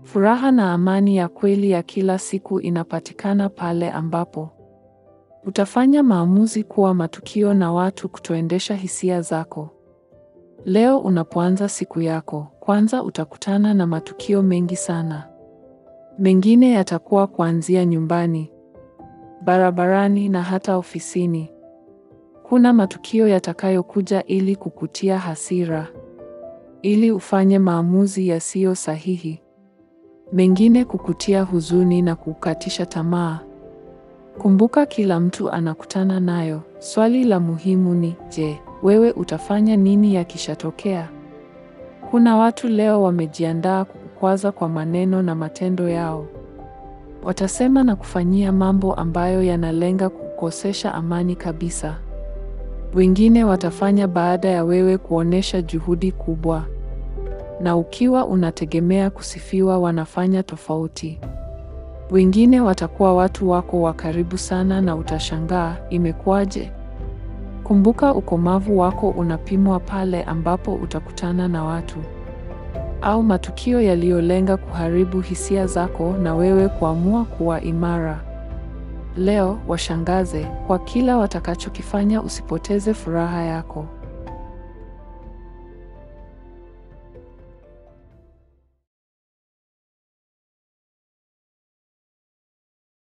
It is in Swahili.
Furaha na amani ya kweli ya kila siku inapatikana pale ambapo utafanya maamuzi kuwa matukio na watu kutoendesha hisia zako. Leo unapoanza siku yako, kwanza utakutana na matukio mengi sana. Mengine yatakuwa kuanzia nyumbani, barabarani na hata ofisini. Kuna matukio yatakayokuja ili kukutia hasira, ili ufanye maamuzi yasiyo sahihi. Mengine kukutia huzuni na kukatisha tamaa. Kumbuka kila mtu anakutana nayo. Swali la muhimu ni je, wewe utafanya nini yakishatokea? Kuna watu leo wamejiandaa kukukwaza kwa maneno na matendo yao. Watasema na kufanyia mambo ambayo yanalenga kukosesha amani kabisa. Wengine watafanya baada ya wewe kuonesha juhudi kubwa. Na ukiwa unategemea kusifiwa wanafanya tofauti. Wengine watakuwa watu wako wa karibu sana na utashangaa imekuwaje? Kumbuka ukomavu wako unapimwa pale ambapo utakutana na watu au matukio yaliyolenga kuharibu hisia zako na wewe kuamua kuwa imara. Leo washangaze kwa kila watakachokifanya, usipoteze furaha yako.